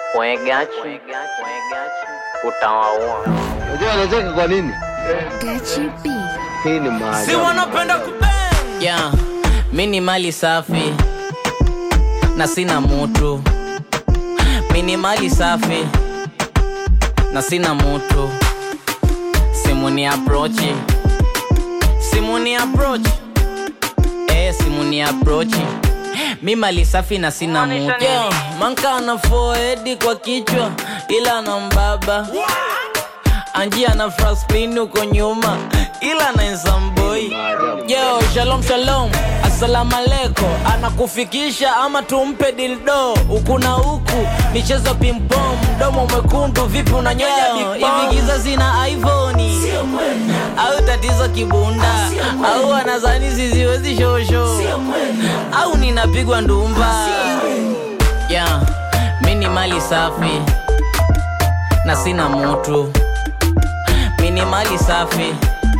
Mwegachi utawaua. Unajua anacheka kwa nini? Gachi B. Hii ni si maajabu. wanapenda kubang Yeah, mi ni mali safi na sina mutu. Mi ni mali safi na sina mutu. Simu ni approach, simu ni approach, eh, simu ni approach. Mi mali safi na sina mutu. Yeah, manka ana forehead kwa kichwa ila na mbaba anjia na fraspin huko nyuma ila na nsamboi yo shalom shalom asalamu aleko anakufikisha ama tumpe dildo huku na huku michezo pimpom mdomo mwekundu vipi unanyonya hivi giza zina ivoni au tatizo kibunda au anazani siziwezi shosho au ninapigwa ndumba yeah, mi ni mali safi na sina mutu mi ni mali safi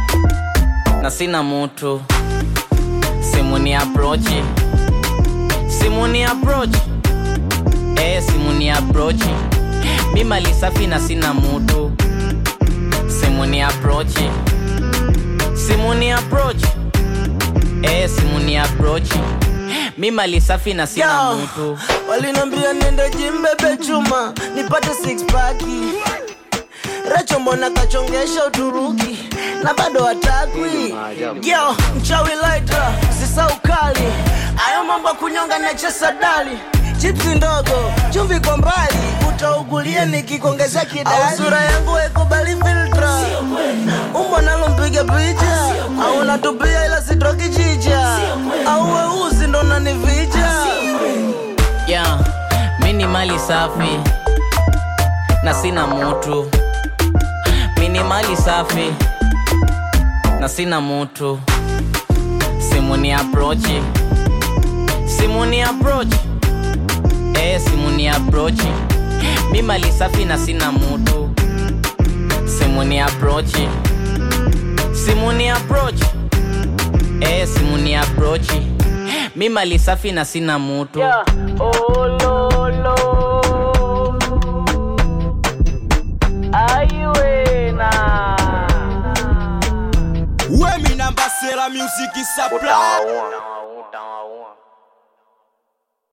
na sina mutu simu ni aprochi simu ni aprochi eh, simu ni aprochi mi mali safi na sina mutu simu ni aprochi simu ni aprochi eh, simu ni aprochi mi mali safi na sina Yo, mutu walinambia niende jimbebe chuma nipate six paki recho mbona kachongesha uturuki na bado hatakwi yo mchawi laita sisa ukali ayo mambo ya kunyonga nachesa dali chipsi ndogo chumvi kwa mbali utaugulia nikikuongeza kidali au sura yangu haikubali filtra umbo nalo mpiga picha au natupia ila sitoki chicha au weusi ndo nanivija yeah, mi ni mali safi na sina mutu mi ni mali safi na sina mutu simu ni aprochi simu ni aprochi eh, simu ni aprochi mi mali safi na sina mutu simu ni aprochi simu ni aprochi eh, simu ni aprochi mi mali safi na sina mutu yeah. oh, lo, lo. Aiwena. Wemi namba sera music supply Utawaua.